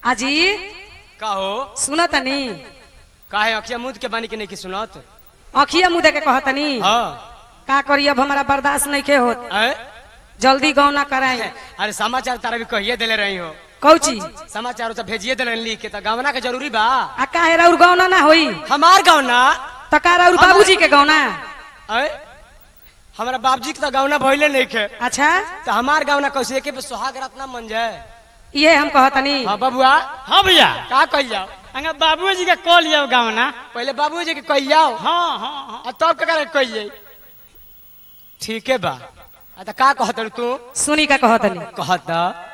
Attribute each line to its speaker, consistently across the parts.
Speaker 1: अजी
Speaker 2: का हो
Speaker 1: सुन तनी
Speaker 2: काहे अखिया मुद के बानी के नहीं की सुनत
Speaker 1: अखिया मुँह दे के कहतनी
Speaker 2: हाँ
Speaker 1: का करी अब हमारा बर्दाश्त नहीं के होत
Speaker 2: ऐ?
Speaker 1: जल्दी गाँव ना कराए
Speaker 2: अरे समाचार तारा भी कहिए देले रही हो
Speaker 1: कौची
Speaker 2: समाचार तो भेजिए देले रही लिख के तो गवना के जरूरी बा
Speaker 1: आ काहे राउर गौना ना होई
Speaker 2: हमार गाँव ना
Speaker 1: तो का राउर बाबूजी के गौना
Speaker 2: ऐ? हमारा बाबजी के तो गवना भइले नहीं के
Speaker 1: अच्छा
Speaker 2: तो हमार गाँव ना कैसे एके पे सुहाग रात ना मन जाए
Speaker 1: ये हम कहतनी
Speaker 2: हाँ बबुआ
Speaker 3: हाँ भैया
Speaker 2: का कह जाओ
Speaker 3: अंगा बाबू जी का कॉल लिया गाँव ना
Speaker 2: पहले बाबू जी के कह जाओ
Speaker 3: हाँ हाँ हाँ
Speaker 2: आ तब का कह जाई ठीक है बा आ तो का कहत तू
Speaker 1: सुनी का कहतनी
Speaker 2: कहत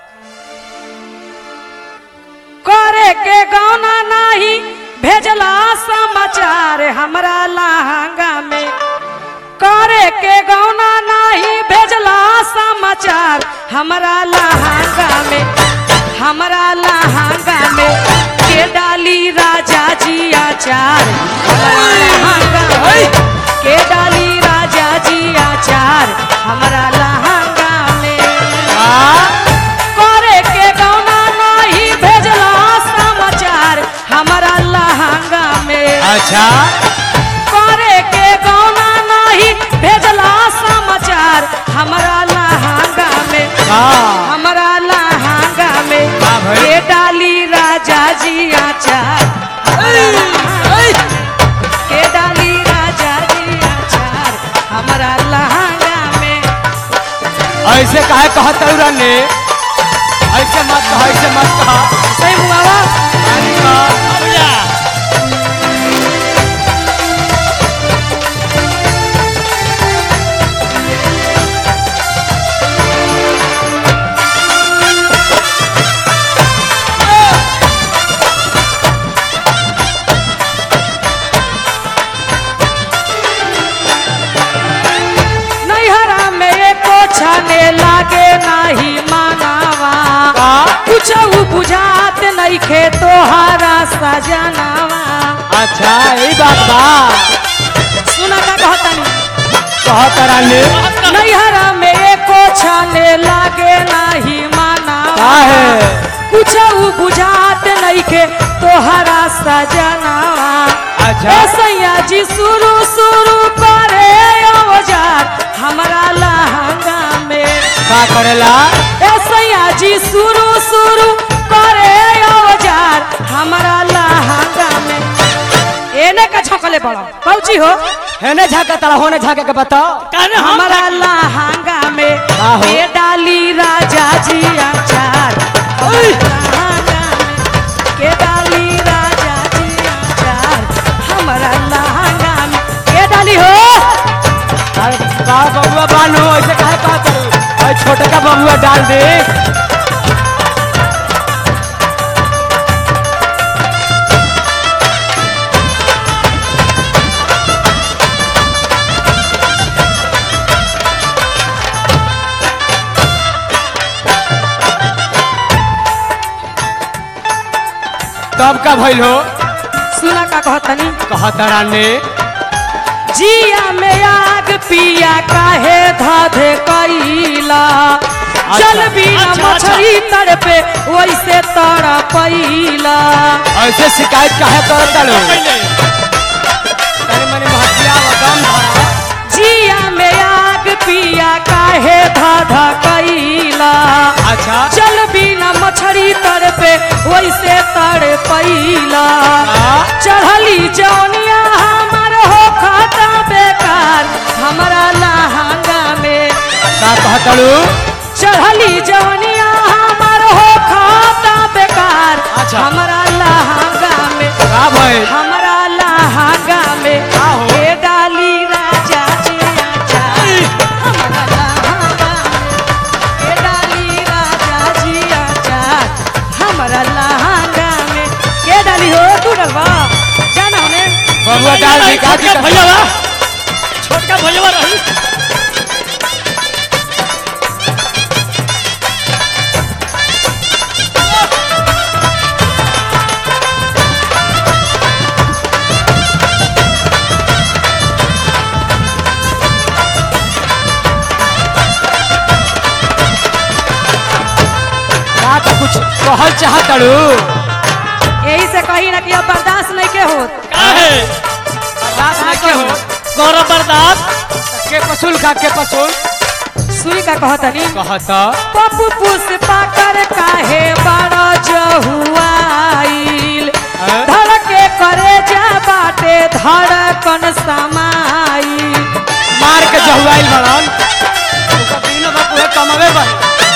Speaker 1: करे के गौना नाही भेजला समाचार हमरा लहंगा में करे के गौना नाही भेजला समाचार हमरा लहंगा में हमरा लहंगा में के डाली राजा जी आचार हमरा लहंगा में के डाली राजा जी आचार हमरा लहंगा में करे के गौना नहीं भेजला समाचार हमारा लहंगा में
Speaker 2: अच्छा
Speaker 1: करे के गौना नहीं भेजला समाचार हमारा लहंगा में
Speaker 2: हाँ
Speaker 1: हमारा लहंगा में
Speaker 2: हाँ भाई।
Speaker 1: ये डाली राजा जी आचार हमारा लहंगा में। के डाली राजा जी आचार हमारा लहंगा में
Speaker 2: ऐसे काहे कहत तौरा ने ऐसे मत कह ऐसे मत कह
Speaker 1: सही हुआ
Speaker 3: हाँ भैया
Speaker 1: नैहरा में एको छाने लागे नाही मानावा कुछ बुझात नहीं खे तोहारा सजनावा
Speaker 2: अच्छा यही बात बा
Speaker 1: सुना का कहतनी
Speaker 2: कहत रानी
Speaker 1: नैहरा में एको छाने लागे नाही मानावा
Speaker 2: काहे
Speaker 1: कुछ बुझात नहीं खे तोहारा सजनावा
Speaker 2: अच्छा।
Speaker 1: ए सैया जी शुरू शुरू करे औजार हमरा लहंगा में
Speaker 2: का करेला
Speaker 1: ए सैया जी शुरू शुरू करे औजार हमरा लहंगा में एने का छकले पड़ो कौची हो
Speaker 2: हेने झाके तला होने झाके के बताओ
Speaker 3: कहने हम
Speaker 1: हमरा लहंगा में
Speaker 2: का हो?
Speaker 1: ये डाली राजा जी आचार लहंगा में के डाली राजा जी आचार हमरा लहंगा में के डाली हो
Speaker 2: अरे का बबुआ बानो ऐसे काहे कहत तू ऐ छोटे का बबुआ डाल दे तब का भइल हो
Speaker 1: सुना का कहतनी
Speaker 2: कहत रानी
Speaker 1: जिया में आग पिया काहे धाधे कैला जल बिना
Speaker 3: अच्छा, अच्छा।
Speaker 1: मछली तड़पे वैसे तड़पैला
Speaker 2: ऐसे शिकायत काहे करत तालो
Speaker 3: पहले
Speaker 2: तनी मनी महतिया व दम धरा
Speaker 1: जिया में आग पिया काहे धाधा कैला
Speaker 2: अच्छा
Speaker 1: जल बिना मछली तड़पे वैसे तड़पैला
Speaker 2: हाँ?
Speaker 1: चढ़ली जौनिया हमार हो खाता बेकार हमारा लहंगा में
Speaker 2: का कहतलू
Speaker 1: चढ़ली जौनिया हमार हो खाता बेकार
Speaker 2: अच्छा।
Speaker 1: हमारा लहंगा में
Speaker 2: का भइल
Speaker 1: हमारा लहंगा में
Speaker 2: का हो?
Speaker 1: ये डाली राजा जी आचार हमारा लहंगा में ये डाली राजा जी आचार हमारा लहंगा में ये डाली हो तू डलवा जाना हमें
Speaker 2: बबुआ डाल दी का
Speaker 3: छोटका भैया बा छोटका भैया बा रही
Speaker 2: का तो कुछ कहल चाहतलू
Speaker 1: कही ना कि अब बर्दाश्त नहीं के होत
Speaker 3: काहे
Speaker 2: बर्दाश्त नहीं के हो
Speaker 3: गौरव बर्दाश्त
Speaker 2: के पसूल खा के पसूल
Speaker 1: सुई का कहतनी
Speaker 2: कहता
Speaker 1: पप्पू पुष्पा कर काहे बड़ा जहुआइल
Speaker 2: हैं?
Speaker 1: धड़के करे जा बाटे धड़कन समाई
Speaker 2: मार के जहुआइल बड़न उनका तीनों बाप उहे कमावे बन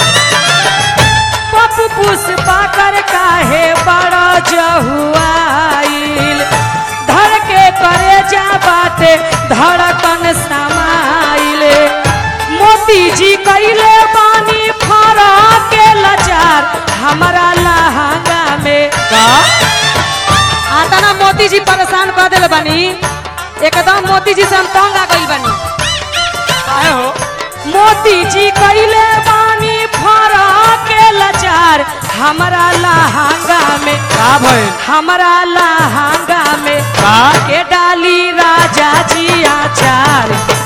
Speaker 1: पप्पू पुष्पा कर काहे बड़ा जहुआइल धड़के करे जा बाटे धड़कन समाइल मोती जी कैले बानी फरा के लाचार हमारा लहंगा में
Speaker 2: का
Speaker 1: आता ना मोती जी परेशान कर दिल बानी एकदम मोती जी से हम तंग आ गई बानी
Speaker 2: काहे हो
Speaker 1: मोती जी कैले बानी फरा के लाचार हमारा लहंगा में
Speaker 2: का भइल
Speaker 1: हमारा लहंगा में
Speaker 2: का
Speaker 1: के डाली राजा जी आचार